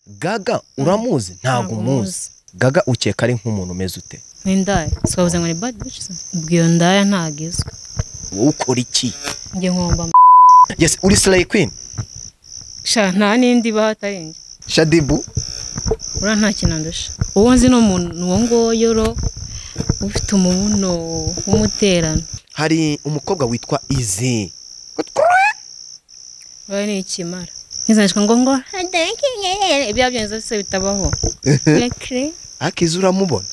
gaga uramuzi ntabwo umuzi gaga ukeka ari nk'umuntu umeze ute nk'indaya sikabuze ngo ni badi bici ubwo iyo ndaya ntago izwi wowe ukora iki njye nkomba m- yesi uri sirayi kwini sha nta n'indi ibaho atari njye shadibu uriya nta kintu andusha uwo nzi ni umuntu uwo nguwo ro ufite umubuno w'umuterano hari umukobwa witwa izi uriya ni ikimara nkizanishwa ngo ngo ibya byonyine se bitabaho rekire akizi uramubona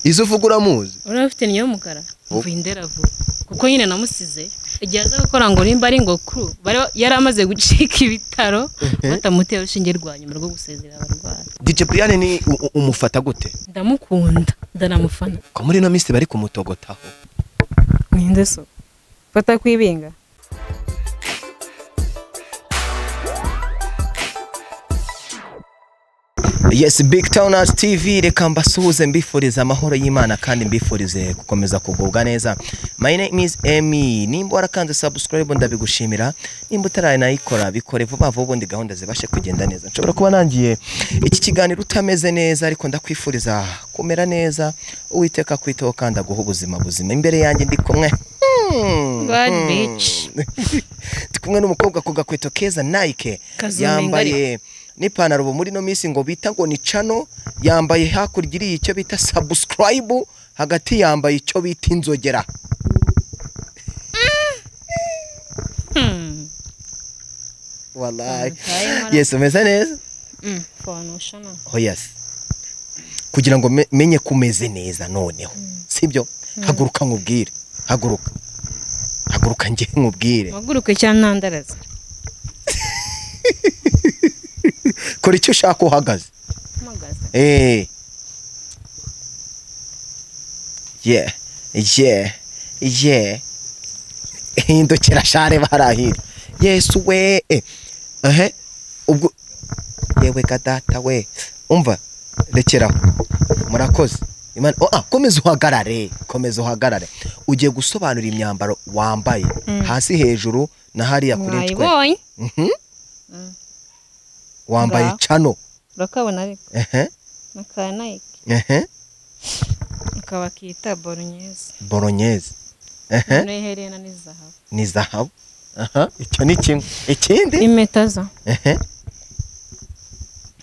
izi uvuga uramuzi uriya ufite niyo y'umukara mvuye inderavuba kuko nyine namusize igihe aza gukora ngo nimba ari ngo kuru bari yari amaze gucika ibitaro batamutera urushinge rwa nyuma rwo gusezera abarwayi dj brian ni u- u- umufata gute ndamukunda ndanamufana ko muri ino minsi bari kumutogotaho ninde so fata kwibinga yesi big towners tv reka mbasuhuze mbifuriza amahoro y'imana kandi mbifurize gukomeza kugubwa neza my name is emy nimba warakanze subscribe ndabigushimira nimba utaranayikora bikore vuba vuba ubundi gahunda zibashe kugenda neza nshobora kuba nangiye iki kiganiro utameze neza ariko ndakwifuriza kumera neza uwiteka kwitaho kandi aguha ubuzima buzima imbere yanjye ndi kumwe Hmm, Bad hmm. bitch. ndi kumwe n'umukobwa ku gakweto keza nike Kazungu yambaye n'ipantaro ubu muri ino minsi ngo bita ngo ni cano yambaye hakurya iriya icyo bita sabusikarayibu hagati yambaye icyo bita inzogera wallahi Mutaye yesi umeze neza fona ushana hoyasi kugira ngo me- menye ko umeze neza noneho sibyo haguruka nkubwire haguruka haguruka njye nkubwire mpaguruke cyangwa ntandaraza kora icyo ushaka uhagaze mpagaze Eh. Yeah. Yeah. Yeah. Hindukira share barahira. Yesu we. Eh. Ehe. Ubwo yewe ka data we. Umva rekeraho. Murakoze. Imana oh, ah, komeza uhagarare, komeza uhagarare. Ugiye gusobanura imyambaro wambaye hasi hejuru na hariya kuri ntwe. mwayibonye Mhm. Wambaye Ngaho. cano. urakabona ariko Ehe. mukaba nayike Ehe. ukaba akita boronyeze Bolognese. Ehe. noneho iherena ni zahabu ni zahabu aha icyo ni kimwe ikindi impeta za ehe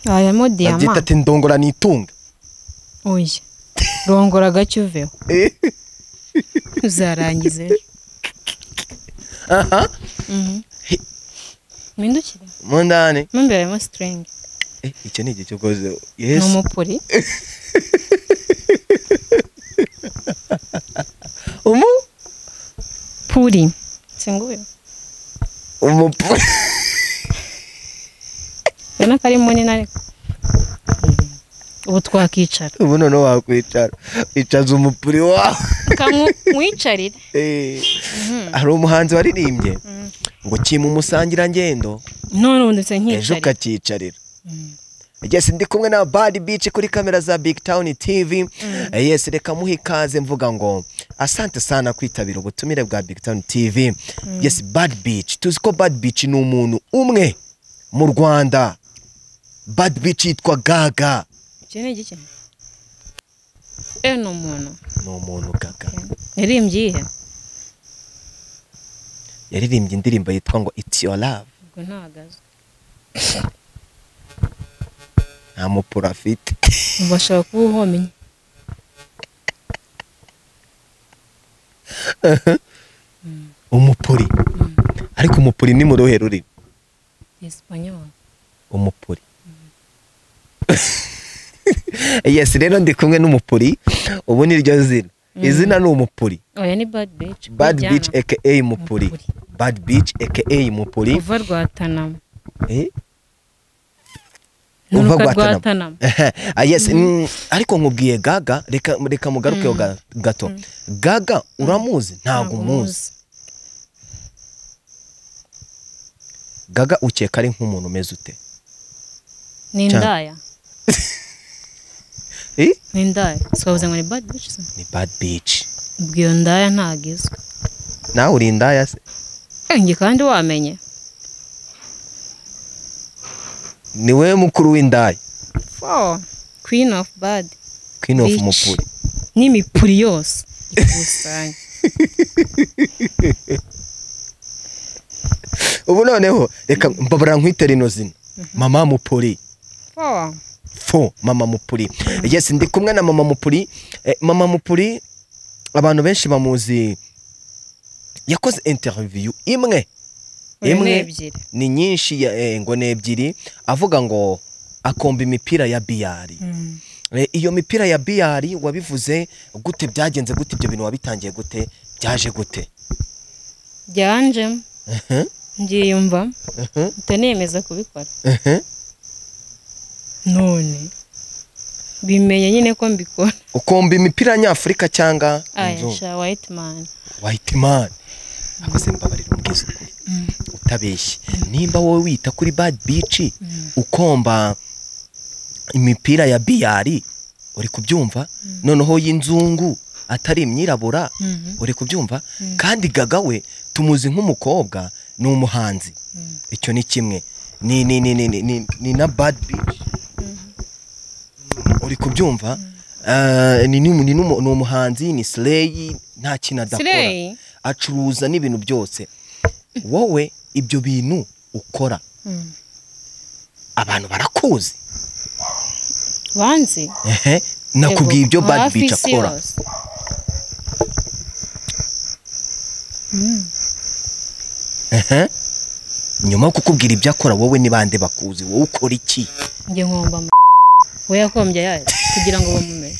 harimo babyita diyama ati ndongora nitunga oya rongora agacyo uveho uzarangiza ejo aha Mhm. He- mpindukire mu ndani mo imbere harimo sitiringi Eh, icyo ni igihe cyo koze ni yesu umupuri umu puri singuye umu ubona ko ari munini ariko ubu twakicara ubu noneho wakwicara icaza umupuri wawe kamwicarire Eh, hari umuhanzi waririmbye ngo kima umusangirangendo none ubu ndetse ejo nkicarire ukakicarira yes ndi kumwe na bad beach kuri kamera za big town tv Eh, yes reka muhe ikaze mvuga ngo asante sana kwitabira ubutumire bwa big town tv yes bad beach tuzi ko bad beach ni umuntu umwe mu rwanda bad beach yitwa gaga iki ni igiki ewe ni umuntu ni umuntu gaga yaririmbye iyihe yaririmbye indirimbo yitwa ngo it's your love ubwo ntahagaze nta mupuro afite ubu bashobora kuba uhomye umupuri ariko umupuri ni mu ruhe rurimi esipanyol umupuri yes rero ndi kumwe n'umupuri ubu ni ryo zina izina ni umupuri oya ni bad bici bad beach aka mupuri Mupuri. bad beach aka mupuri uva rwatanama Eh, Nunuka uva rwa guatanama Tanama. Ah, yes mm, ariko nkubwiye gaga reka reka mugarukeho ga- gato gaga uramuzi ntabwo umuzi gaga ukeka ari nk'umuntu umeze ute ni Cyane. indaya Eh, ni indaya sikabuze ngo ni bad bici ni bad beach ubwo iyo ndaya ntago izwi nawe uri indaya se Eh, njye kandi wamenye ni wowe mukuru w'indaya fo queen of bad queen of Bitch. mupuri n'imipuri yose ikusanya ubu noneho reka mbabura nkwite rino zina mama mupuri fo fo mama mupuri yes ndi kumwe na mama mupuri Eh, mama mupuri abantu benshi bamuzi yakoze interview imwe imwe imwe ebyiri ni nyinshi ya- eh, ngo ni ebyiri avuga ngo akomba imipira ya biyari Mm. Eh, iyo mipira ya biyari wabivuze gute byagenze gute ibyo bintu wabitangiye gute byaje gute byanje Ehe, mbyiyumva ehe, mpita nemeza kubikora ehe. none bimenye nyine ko mbikora ukomba imipira nyafurika cyangwa inzu? aya sha white man white man akoze mbabarira umbwiza ukuri utabeshye nimba wowe wita kuri bad beach ukomba imipira ya biyari uri kubyumva noneho y'inzungu atari imyirabura Mhm. uri kubyumva kandi gaga we tumuzi nk'umukobwa ni umuhanzi icyo ni kimwe ni ni ni ni ni- ni ni na bad beach uri kubyumva Eh, ni ni ni numu- ni umuhanzi ni sileyi nta kintu adakora Slay? acuruza n'ibintu byose wowe ibyo bintu ukora Mm. abantu barakuzi banzi ehe nakubwiye ibyo Yego, bad hafi bitch isi akora yose. Mm. ehe nyuma yo kukubwira ibyo akora wowe ni bande bakuzi wowe ukora iki njye nkomba am- we yakombye ayayo kugira ngo bamumenye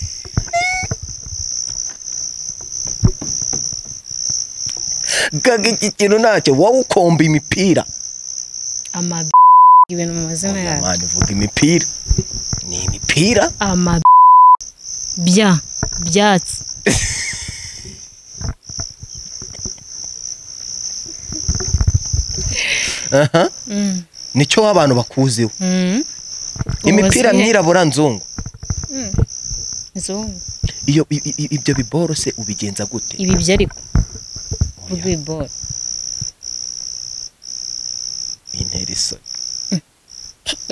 gaga iki kintu ntacyo wowe ukomba imipira amabi ibintu mu mazina Oya yayo mani uvuga imipira ni imipira ama bya byatsi aha Mm. nicyo abantu bakuziho Mm. imipira Ubasiye myirabura nzungu inzungu. iyo i- i- ibyo biborose ubigenza gute ibi byo ariko urwibora intera isoni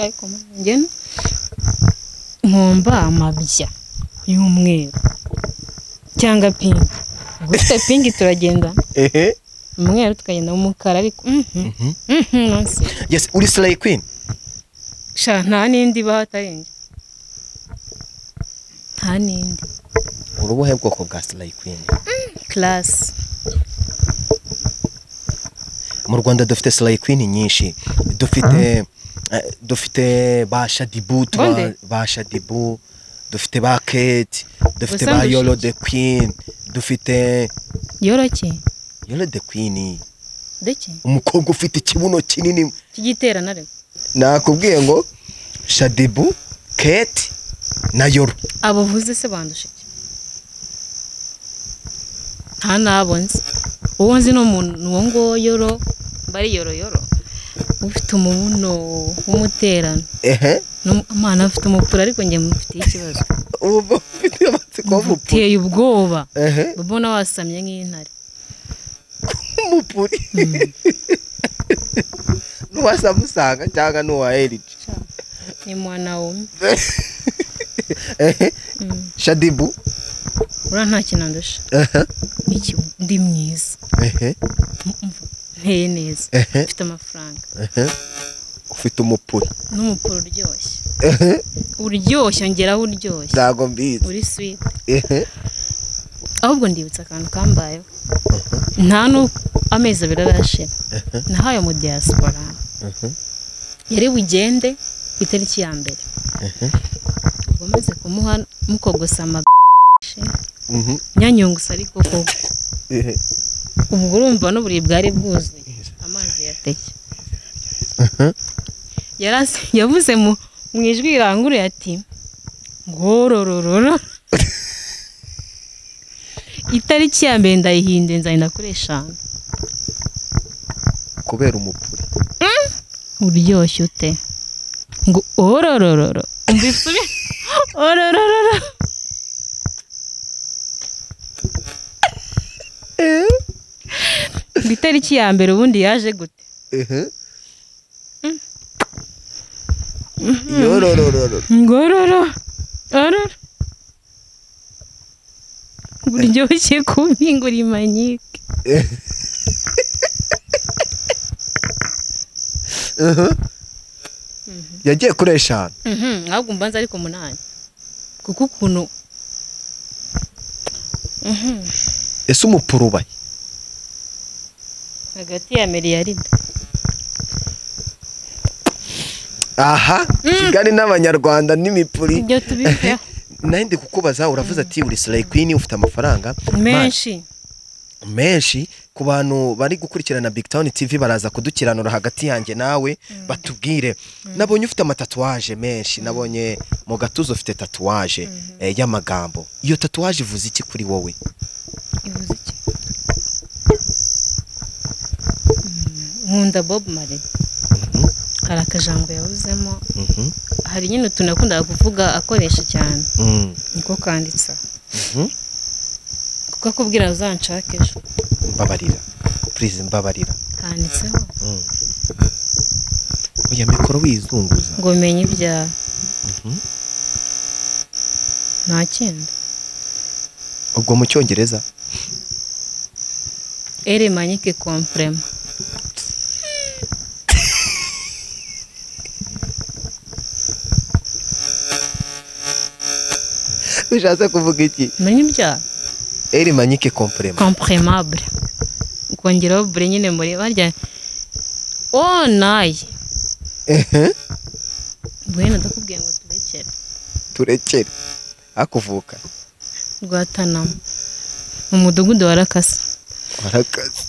ariko njye nkomba amabya y'umweru cyangwa pinki gutya pinki turagenda ehe umweru tukagenda mu mukara ariko mhm, Mhm. mhm, nonse. yes uri slay queen sha nta n'indi ibaho atari njye nta n'indi uri ubuhe bwoko bwa slay queen karasi mu rwanda dufite slay queen nyinshi dufite eh, dufite ba shadibu tuba- Bonde? ba shadibu dufite ba kate dufite ba Usanzwe yolo ushiki. the queen dufite yoroke yolo the queen deke umukobwa ufite ikibuno kinini cy'igiterane ariko nakubwiye ngo shadibu kate na yoro abo uvuze se bandusha iki nta n'abo nzi uwo nzi ni umuntu uwo nguwo yoro mba ari yoro yoro ufite umubuno w'umuterano ehe n'umwana afite umupira ariko njye mufitiye ikibazo ubu ufite amatsiko y'umupuri muteye ubwoba ehe mbona wasamye nk'intare umupuri n'uwa samusanga cyangwa n'uwa eriji ni mwana wume ehe Mm. shadibu uriya nta kintu andusha ehe Iki- ndi mwiza ehe M- m- nteye neza ehe mfite amafaranga ehe ufite umupuri n'umukuru uryoshye ehe uryoshye ongeraho uryoshye ntabwo mbizi uri sweet ehe ahubwo ndibutsa akantu kambayeho nta n'uko amezi abiri arashira nahaye mu diaspora ehe yari bugende ku itariki ya mbere ehe ubwo maze kumuha mukogosa ama mhm, nyanyungusa ariko koko ehe ubwo urumva n'uburiri bwari bwuzuye amazi yateke ehe Yarasi- yavuze mu mu ijwi riranguruye ati ngororororo itariki ya mbere ndayihinduye nzagenda kuri eshanu kubera umupuri uryoshye ute ngo ororororo umva isubi ororororo ngo itariki ya mbere ubundi yaje gute ehe yororororo ngororo ororo buryoshye kubi ngura imanyike yagiye kuri eshanu Mhm, ahubwo mbanza ariko umunani kuko ukuntu Mhm, ese umupurubayi hagati ya miliyaride aha kigali n'abanyarwanda n'imipuri ibyo tubiteho nayo ndi kukubaza uravuze ati uri sirayi kwini ufite amafaranga menshi menshi ku bantu bari gukurikirana big town tv baraza kudukiranura hagati yanjye nawe batubwire nabonye ufite amatatuwaje menshi nabonye mu gatuza ufite tatuwaje eh, y'amagambo iyo tatuwaje ivuze iki kuri wowe ivuze iki Mm, nkunda bob mari hari akajambo yavuzemo Mhm, hari nyine utuntu yakundaga kuvuga akoresha cyane mhm, niko kanditsa mhm. kuko akubwira uzanshake ejo mbabarira please mbabarira handitseho Mm. oya mikoro wizunguza ngo menye ibyawe Mhm. nta kindi ubwo mu cyongereza ere manyike kompurema bishatse kuvuga iki menye ibyawe eri manyike komprema compremable ukongeraho bure nyine muri barya o nayi Ehe, bwene ndakubwiye ngo turekere turekere hakuvuka rwatanama mu mudugudu wa rakasa warakaze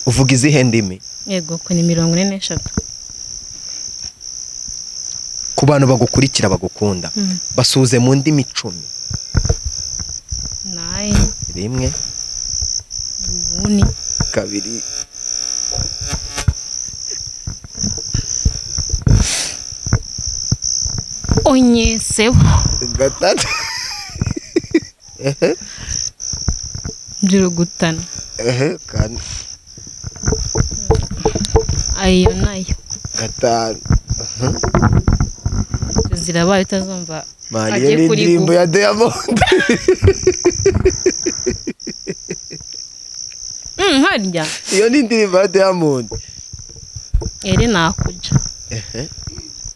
uvuga izihe ndimi yego ko ni mirongo ine n'eshatu ku bantu bagukurikira bagukunda Mm. basuze mu ndimi icumi nayi rimwe ubuni kabiri onyeseho gatatu Ehe, njurugutana ehe, kane ayo nayo gatanu zirabaye utazumva mariya Agiye ni kuri indirimbo Google. ya diyamonde Mm, harya iyo ni indirimbo ya diyamonde ere nakuja Ehe,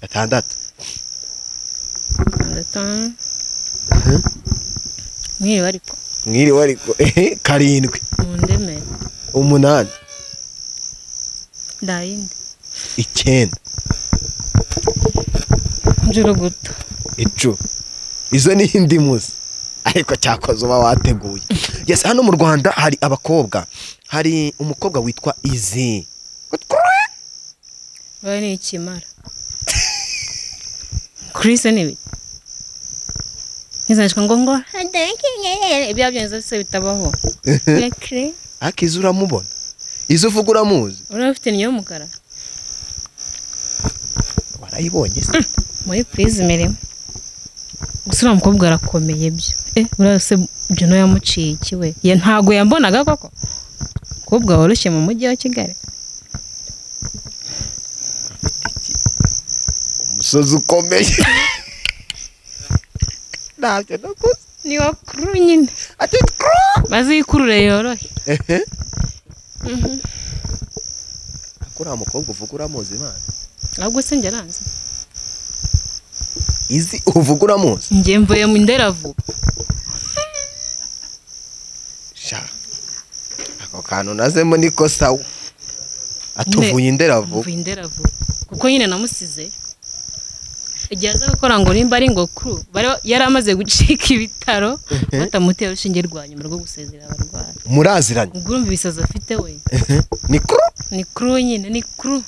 gatandatu gatandatu Mhm. mwiriwe ariko mwiriwe ariko ehe, karindwi mundemere umunani nta yindi icyenda njuruguta icumi izo ni indimuzi ariko cyakoze uba wateguye yes hano mu rwanda hari abakobwa hari umukobwa witwa izi bayo ni ikimara kurise ni ibiki ntizanishwa ngo ngo ibya byonyine byose bitabaho Kure. ariko izi uramubona izi uvuga uramuzi uriya ufite niyo y'umukara warayibonye se muri purize imirimo gusa uriya mukobwa arakomeye byo eh uriya se juno yamuciye iki we ya ntago yambonaga koko umukobwa woroshye mu mujyi wa kigali umusozi ukomeye ntabyo nakoze ni wakuru nyine ati twa bazikurure yorohe ariko uriya mukobwa uvuga uramuzi imana ahubwo se njye aranze izi uvuga uramuzi njye mvuye mu nderavu sha ako kantu nazemo niko sawa atuvuye inderavu mvuye inderavu kuko nyine namusize igihe aza gukora ngo nimba ari ngo kuru bari yari amaze gucika ibitaro batamutera urushinge rwa nyuma rwo gusezera abarwayi muraziranye ubwo urumva ibisazi afite we Ehe, ni kuru ni kuru nyine ni kuru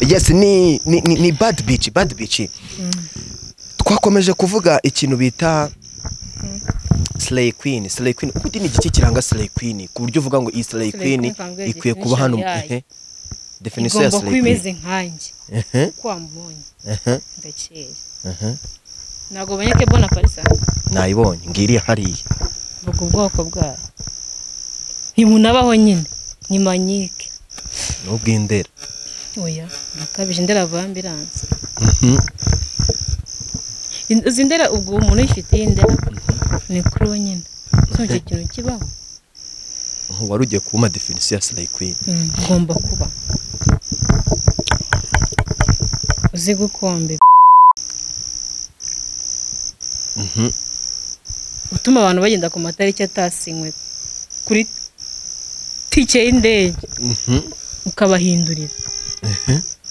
yes ni ni ni, ni bad bitch bad bitch twakomeje kuvuga ikintu bita slay queen slay queen ubundi ni igice kiranga slay queen ku buryo uvuga ngo iyi slay Slay queen queen kwambwira ikwiye kuba hano definition yayo. ehe, definition ya slay igomba kuba queen imeze nkanjye Ehe, kuko wamubonye ehe, ndakeye ehe. ntabwo bonyeke bona parisa nayibonye ngiri hariya vuga ubwoko bwayo ntimunabaho nyine ni manyike n'ubw'indera oya nakabije ndera vuba ambiranse izi ndera ubwo umuntu yifitiye indera ni kuri we nyine so icyo kintu kibaho wari ugiye kuma definisiyo ya sirayi kwini ugomba kuba uzi gukombe utuma abantu bagenda ku matariki atasinywe kuri tike y'indege ukabahindurira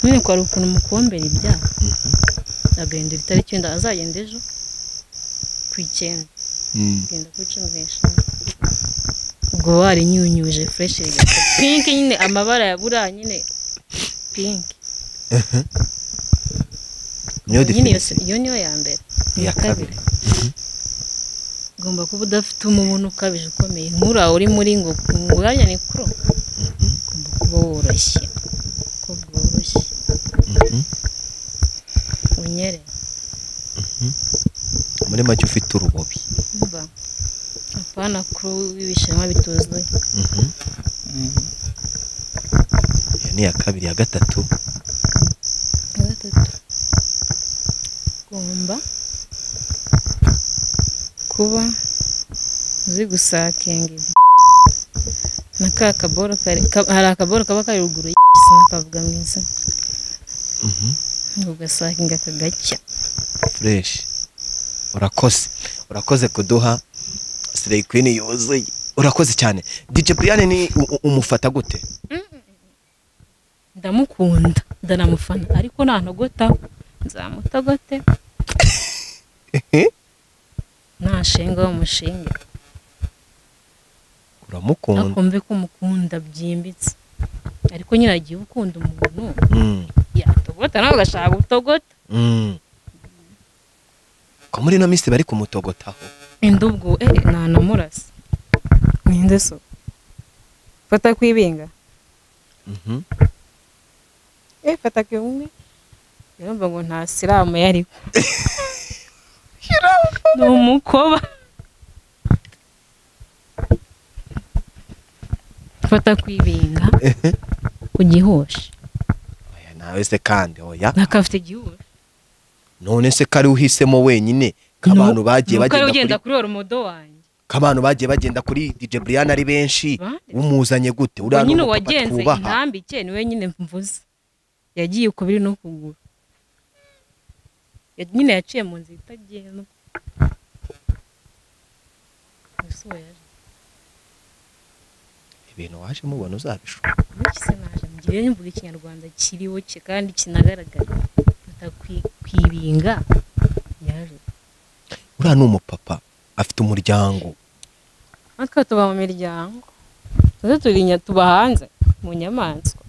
none kwari ukuntu mukombera ibyaha agahindura itariki wenda azagenda ejo ku icyenda agenda ku icumi n'eshanu ubwo warinyunyuje fureshi pinki nyine amabara ya buriya nyine pinki niyo nyine iyo definisiyo si- iyo niyo ya mbere Iya iya kabiri ugomba kuba udafite umubano ukabije ukomeye nk'uriya uri muri ngo ngurane ni kuro ugomba kuba woroshye ko bworoshye unyere muri make ufite urubobi mva apana kuro w'ibishema bituzuye iyo ni iya kabiri iya gatatu iya gatatu ugomba kuba uzi gusakinga ibi- na ka kaboro kari ka- hari akaboro kaba kari ruguru y'igisa nakavuga mu izina ugasakinga aka gacya fureshi urakoze urakoze kuduha sirayi kwini yuzuye urakoze cyane dj brian ni u- u- umufata gute ndamukunda ndanamufana ariko ntantogota nzamutogote ntashinga bamushinge uramukunda akumve ko mukunda byimbitse ariko nyine agiye ukunda umuntu Mm, yatogota nawe ugashaka gutogota mm. ko muri ino minsi bari kumutogotaho indi ubwo eh ntanamurasa ninde so fata kwibinga Mhm. eh fata kwibinga yumva ngo nta siramu yariko ni umukoba fata kwibinga ugihoshe Oya, nawe se kandi oya nakafite igihoshe none se kari uhisemo wenyine k'abantu bagiye Nuko ari bagenda ugenda kuri kuri oromodo wanjye k'abantu bagiye bagenda kuri dj brian ari benshi Bande. umuzanye gute ubu uriya ni nyine umupapa uwagenze twubaha. intambike niwe nyine mvuze yagiye ukubiri no kugura Ya- nyine yaciye mu nzira itagenda Ese uwo yaje ibintu waje mubona uzabishobora muri kise naje mugire nimvuga ikinyarwanda kiriho cye kandi kinagaragara atakwibinga yaje uriya ni umupapa afite umuryango natwe tuba mu miryango natwe turi inya- tuba hanze mu nyamaswa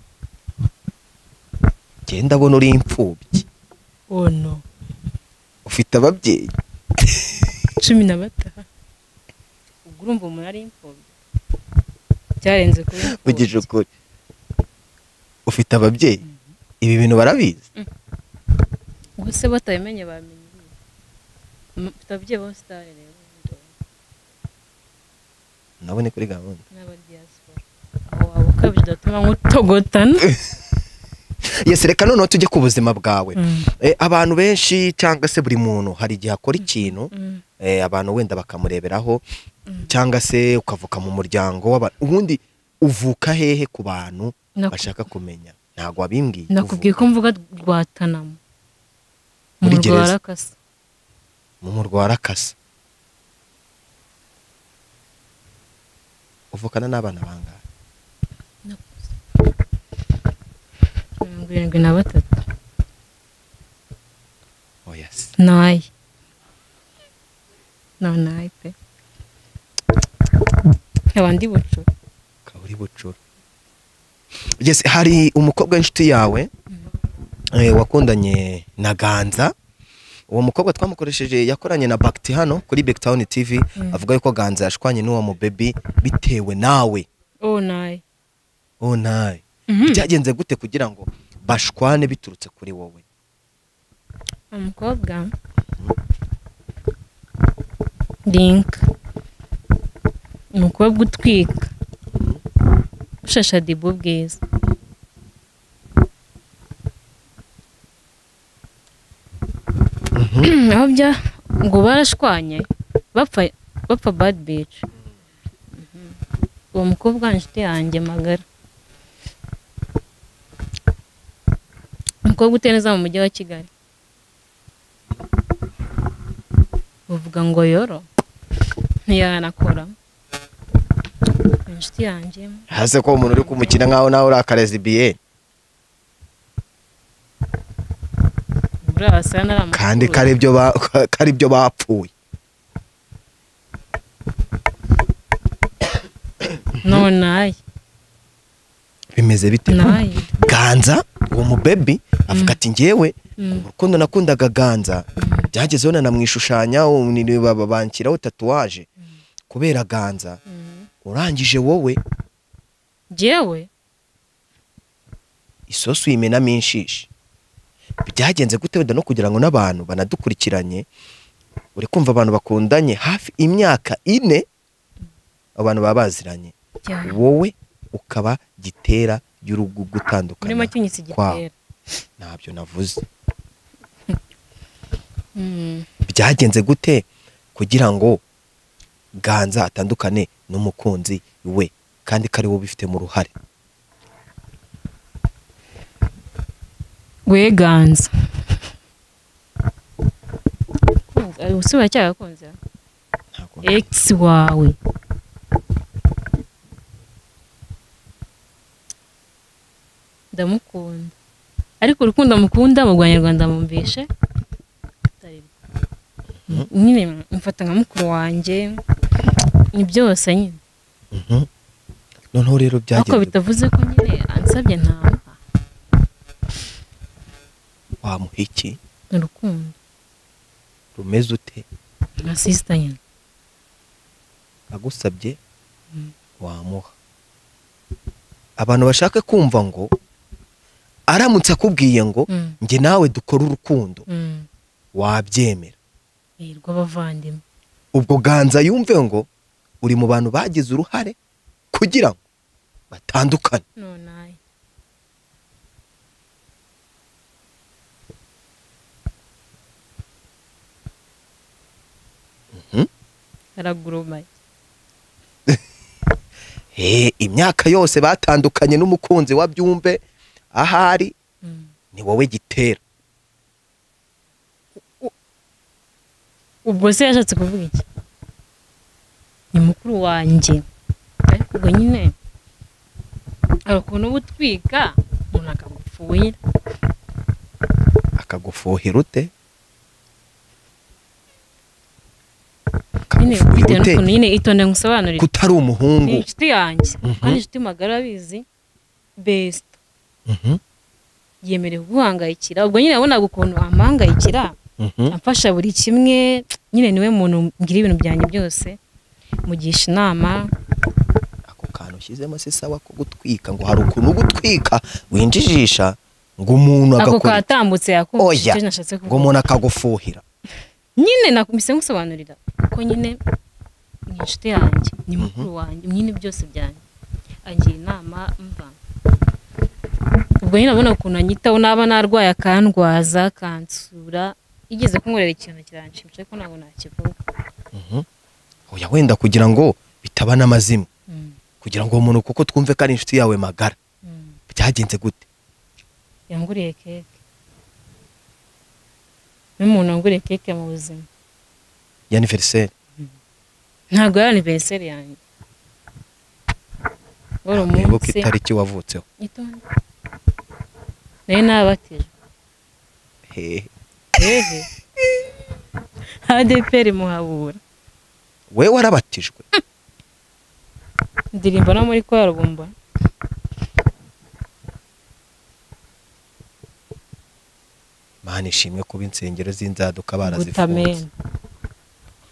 njye ndabona uri imfubyi oh no ufite ababyeyi cumi na batanu ubwo urumva umuntu ari imfubyi byarenze kuba mugije imfubyi ukuri ufite ababyeyi ibi bintu barabizi ubwo se batabimenye bamenye ibiki? M- mfite ababyeyi bose utari rero nabone kuri gahunda n'abadiyasipora aho waba ukabije udatuma nk'utogotana yesi reka noneho tujye ku buzima bwawe Eh, abantu benshi cyangwa se buri muntu hari igihe akora ikintu Mm. eh, abantu wenda bakamureberaho cyangwa se ukavuka mu muryango w'abantu ubundi uvuka hehe ku bantu Naku- bashaka kumenya ntabwo wabimbwiye nakubwiye ko uvuka mvuga rwatanamo Muri mu gereza. rwarakasa mu murwa wa rakasa uvukana n'abana bangahe mirongo irindwi na batatu oya se nayi no nayi pe abandi bucu ukaba uri bucura yes, hari umukobwa w'inshuti yawe eh, wakundanye na ganza uwo mukobwa twamukoresheje yakoranye na bakiti hano kuri Backtown TV avuga yuko ganza yashwanye n'uwo mubebi bitewe nawe oh nayi oh nawe byagenze gute kugira ngo bashwane biturutse kuri wowe umukobwa rinka umukobwa utwika ushasha dibu bwiza aho bya ngo barashwanye bapfa bapfa bad bitch uwo mukobwa ni inshuti yanjye magara umukobwa utuye neza mu mujyi wa kigali bavuga ngo yoro ntiyanakora ni inshuti yanjye hase ko umuntu uri kumukina nkaho nawe uri akarezibiye buriya wasanga ari amakuru kandi karibyo karibyo bapfuye none aye bimeze bite naye ganza uwo mubebi avuga ati ngewe Mm. urukundo nakundaga ganza byagezeho nanamwishushanya banshyiraho tatuwaje kubera ganza Mm. urangije wowe jyewe isosi uyimenamo inshishi byagenze gute wenda no kugira ngo n'abantu banadukurikiranye uri kumva abantu bakundanye hafi imyaka ine abantu baba baziranye jyewe wowe ukaba gitera y'urugo gutandukana muri make unyitse igitera ntabyo navuze Mm. byagenze gute kugira ngo ganza atandukane n'umukunzi we kandi ko ari wowe ubifitemo uruhare weganza ubusi buracyagakunze Ntabwo- ex wawe ndamukunda ariko urukundo mukunda mu rwanyarwanda mumvishe nyine mfata nka mukuru wanjye ni byose nyine Mhm. noneho rero ariko byagenze gute? bitavuze ko nyine ansabye ntamuha wamuha iki ni urukundo rumeze ute nka sisita nyine agusabye Mm. wamuha abantu bashaka kumva ngo aramutse akubwiye ngo Mm, njye nawe dukore urukundo mm. wabyemera yirirwa abavandimwe ubwo ganza yumve ngo uri mu bantu bagize uruhare kugira ngo batandukane none ayi Mhm. aragurumaye Eh, imyaka yose batandukanye n'umukunzi wa byumve ahari Mm. ni wowe gitera ubwo se yashatse kuvuga iki ni mukuru wanjye ariko ubwo nyine hari ukuntu uba utwika umuntu akagupfuhira akagufuhira ute nyine akagufuhira bitewe ute n'ukuntu nyine itonde ngusobanurire kutari ni umuhungu inshuti yanjye Mhm. kandi inshuti magara abizi besita Mhm, yemerewe kuguhangayikira ubwo nyine yabonaga ukuntu amuhangayikira mhm. amfasha buri kimwe nyine niwe muntu ngira ibintu byanjye byose mugisha inama ako kantu ushyizemo si sawa ko gutwika ngo hari ukuntu gutwika winjijisha ngo umuntu ako agakora katambutse yakumvise oya icyo nashatse ngo kuvuga umuntu akagufuhira nyine nakumise ngusobanurira ko nyine ni inshuti yanjye ni mukuru wanjye nyine byose byanjye angira inama mva ubwo nyine abona ukuntu anyitaho naba narwaye akandwaza akansura igeze kunkorera ikintu kiranshimisha ariko ntabwo nakivuga oya wenda kugira ngo bitaba n'amazimwe Mm, kugira ngo uwo muntu kuko twumve ko ari inshuti yawe magara mm. byagenze gute yanguriye keke n'umuntu wanguriye keke mu buzima y'aniveriseri ntabwo yari aniveriseri yanjye wari wibuke umunsi itariki wavutseho itonde nayo nabatijwe hehe hehe adeperi muhabura we warabatijwe ndirimba no muri kwarubumba imana ishimwe kuba insengero z'inzaduka barazifunze gutamena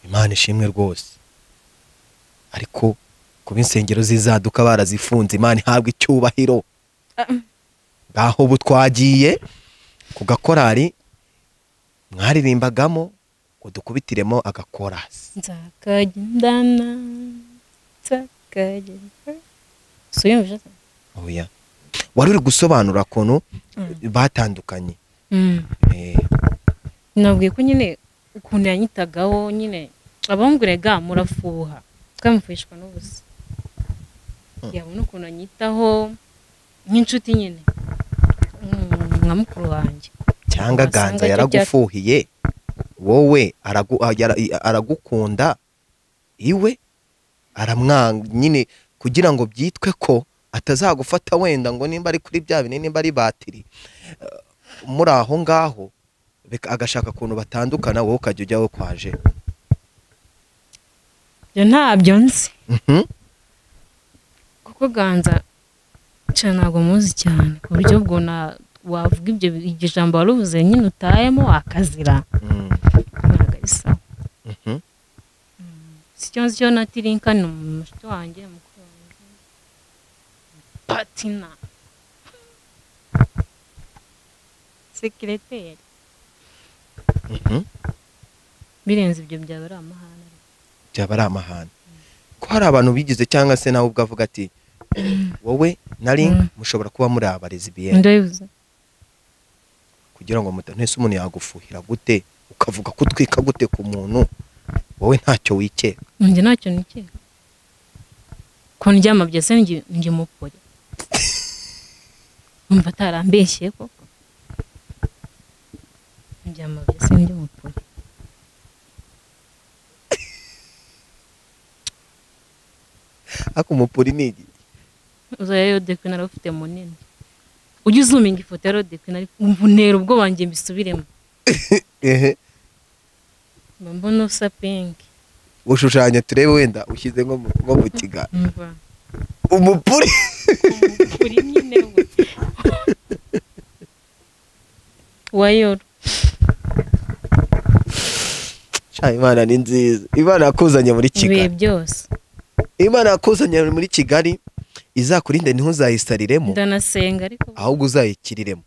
imana ishimwe rwose ariko kuba insengero z'inzaduka barazifunze imana ihabwa icyubahiro ngaho ubu twagiye ku gakorari mwaririmbaga udukubitiremo agakorasi nzakagendana nzakagendana suyumvije se oya wari uri gusobanura ukuntu batandukanye Mm. Eh, nabwiye ko nyine ukuntu yanyitagaho nyine abamburega murafuha twamufuhishwa n'ubusa yabona ukuntu anyitaho nk'inshuti nyine Mm, nka mukuru wanjye cyangwa Wasanga ganza icyo yaragufuhiye wowe aragu- ah, yara- i- aragukunda iwe aramwanga nyine kugira ngo byitwe ko atazagufata wenda ngo nimba ari kuri bya binini nimba ari batiri eh, muri aho ngaho bika- agashaka ukuntu batandukana wowe ukajya ujyaho kwaje ibyo ntabyo nzi Mhm. kuko ganza cyane ntabwo muzi cyane ku buryo ubwo na- wavuga ibyo iryo jambo wari uvuze nyine utayemo akazira Mm, ntabwo ari sawa mhm. si cyo nzi cyo na tirinka ni umushuti wanjye mukuru wanjye patina sekireteri Mhm. birenze ibyo byaba ari amahane byaba ari amahane ko hari abantu bigize cyangwa se nawe ubwo avuga ati wowe na ring Mm. mushobora kuba muri abarezi biye ndabivuze kugira ngo muta- ntese umuntu yagufuhira gute ukavuga ko utwika gute ku muntu wowe ntacyo wikeka njye ntacyo nikeka ko ndyama byose njye njye mupore umva atarambeshye koko ndyama byose njye mupore ariko umupuri ni iki? uzajya rodekwi nari ufite munini ujye uzuminga ifoto ya rodekwi nari umva unera ubwoba njye mbisubiremo ehe mba mbona usa pinki ushushanya turebe wenda ushyize nko mu- nko mu kiga umva umupuri uri nyine we wayoro Sha, imana ni nziza imana yakuzanye muri ibihe kigali byose imana yakuzanye muri kigali izakurinde ntuzayisariremo ndanasenga ariko ahubwo uzayikiriremo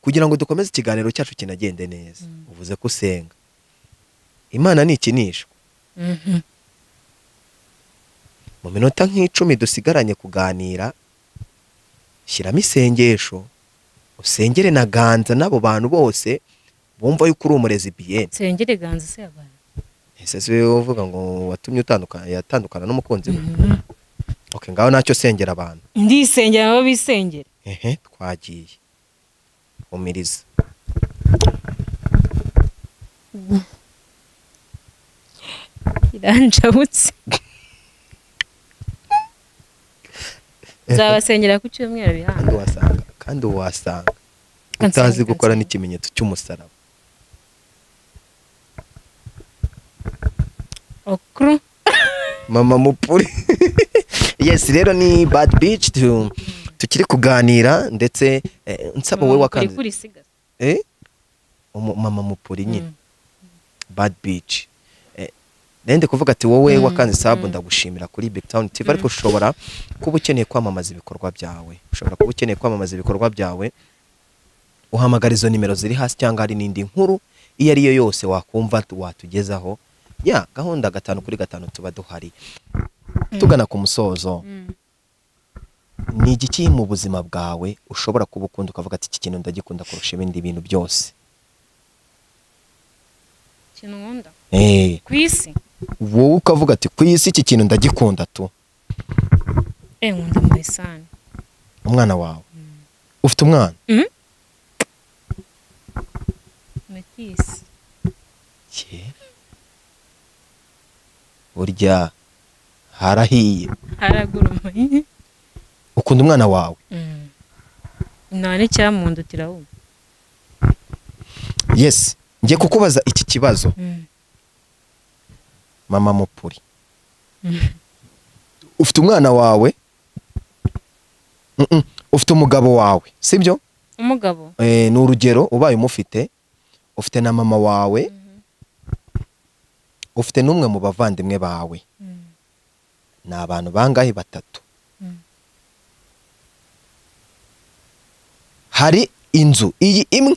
kugira ngo dukomeze ikiganiro cyacu kinagende neza uvuze ko usenga imana ni ikinishwa Mhm. mu minota nk'icumi dusigaranye kuganira shyiramo isengesho usengere na ganza n'abo bantu bose bumva yuko uri umurezi biyeni nsengere ganza se abantu ese si wowe uvuga ngo watumye utandukana yatandukana n'umukunzi we okay, ngaho ntacyo sengera abantu ndisengera nabo bisengera ehe twagiye umiriza iranjabutse nzabasengera ku cyumweru kandi bihanga wasanga kandi wasanga Kansanga, utazi gukora kansanga. n'ikimenyetso cy'umusaraba okuru mama mupuri yes rero ni bad bitch tu- tukiri kuganira ndetse eh, nsaba wowe wakanze kuri sigaza eh umu- mama mupuri nyine Mm. bad bitch eh, nende kuvuga ati wowe Mm, wakanze sabu mm. ndagushimira kuri big town tv ariko ushobora kuba ukeneye kwamamaza ibikorwa byawe ushobora kuba ukeneye kwamamaza ibikorwa byawe uhamagara izo nimero ziri hasi cyangwa hari n'indi nkuru iyo ari yo yose wakumva watugezaho ya gahunda gatanu kuri gatanu tuba duhari tugana ku musozo Mm. ni iki kiri mu buzima bwawe ushobora kuba ukunda ukavuga ati iki kintu ndagikunda kurusha ibindi bintu byose ikintu nkunda Eh, ku isi wowe ukavuga ati ku isi iki kintu ndagikunda tu eh nkunda marisani umwana wawe ufite umwana metisi burya harahiye haraguruma ukunda umwana wawe Mm. nane cyamundutira ubu yes ngiye kukubaza iki kibazo Mm. mama mupuri ufite umwana wawe Mm-mm. ufite umugabo wawe sibyo umugabo Eh, ni urugero ubaye umufite ufite na mama wawe ufite n'umwe mu bavandimwe bawe Mm. ni abantu bangahe batatu Mm. hari inzu iyi imwe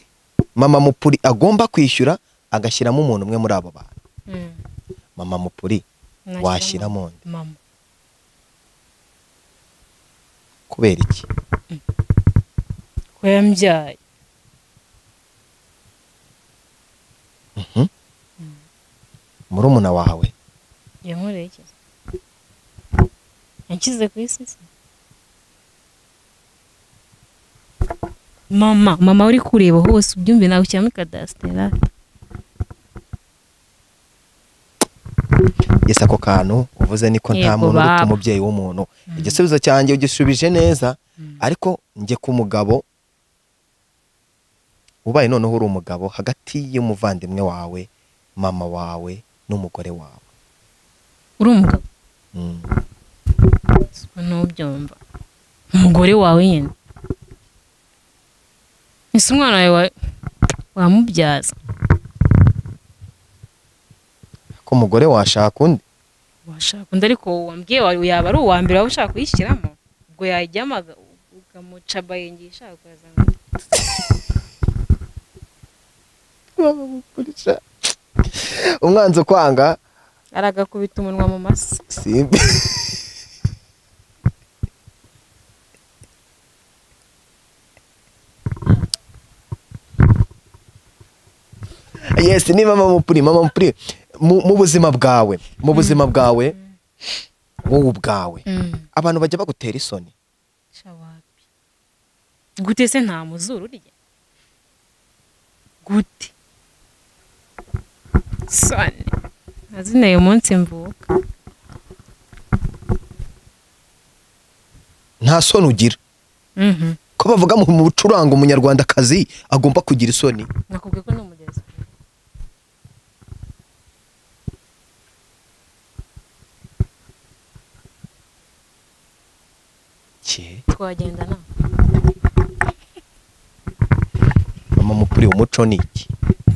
mama mupuri agomba kwishyura agashyiramo umuntu umwe muri abo bantu Mm. mama mupuri Nashyiramo washyiramo undi mama kubera iki ko yambyaye murumuna wawe yankoreye iki yanshyize ku isi se mama mama uri kureba hose ubyumve nawe ushyiramo ikadasitera yesi ako kantu uvuze niko nta Yego, muntu uruta baba. umubyeyi w'umuntu igisubizo cyanjye ugisubije neza ariko njye ku mugabo ubaye noneho uri umugabo hagati y'umuvandimwe wawe mama wawe n'umugore wawe uri umugabo Mm. siko ntubyumva umugore wawe nyine ese umwana wawe wa- wamubyaza ko umugore washaka undi washaka undi ariko wambwiye wari yaba ari uwambere waba ushaka kuyishyiramo ubwo yajyamo aga- ukamuca bayenge ishaka kuyaza ngo bamukurisha umwanzi ukwanga aragakubita umunwa mu masa simbi yes ni mama mupuri mama mupuri mu mu buzima bwawe mu buzima bwawe wowe ubwawe abantu bajya bagutera isoni shawapi gute se nta muzuru urya gute sone azina uyu munsi mvuka nta soni ugira Mhm. ko bavuga mu bucuranga umunyarwandakazi agomba kugira isoni nakubwiye ko ni umugezi twagendana mama mupuri umuco ni iki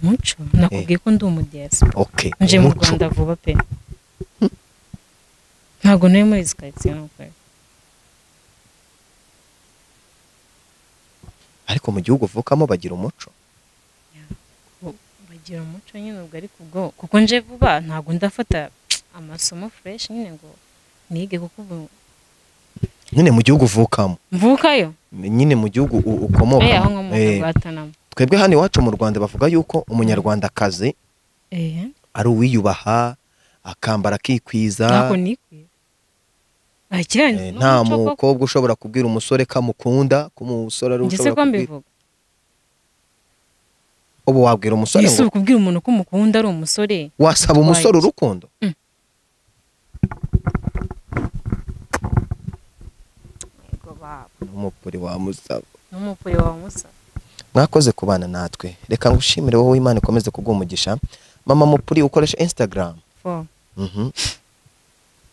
umuco nakubwiye ko ndi umugezi okay nje mu umuco. rwanda vuba pe ntabwo nari muri izi karitsiye n'ukuri ariko mu gihugu uvukamo bagira umuco bagira umuco nyine ubwo ariko ubwo kuko nje vuba ntabwo ndafata amasomo fureshi nyine ngo nige kuko ubu nyine mu gihugu uvukamo mvukayo nyine mu gihugu u- eh aho ukomokamo nkomoka Eh, rwatanamo twebwe hano iwacu mu rwanda bavuga yuko umunyarwandakazi eh ari uwiyubaha akambara akikwiza ntabwo nikwiye ah kirani eh, nta mukobwa ushobora kubwira umusore ko amukunda ko umusore ari we ngese ushobora ko kubwira mbivuga ubu wabwira umusore ese ngo uri kubwira umuntu ko umukunda ari umusore wasaba umusore Why? urukundo yego baba umupuri wamusaba n'umupure wawe musa mwakoze kubana natwe reka ngushimire wowe imana ikomeze kuguha umugisha mama mupuri ukoresha instagram fo Mhm.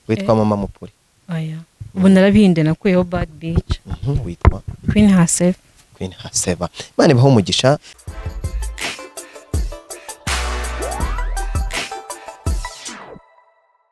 witwa mama mupuri aya ubu narabihinde nakuyeho bad bitch Mhm, witwa queen herself Queen Haseba. Imana ibahe umugisha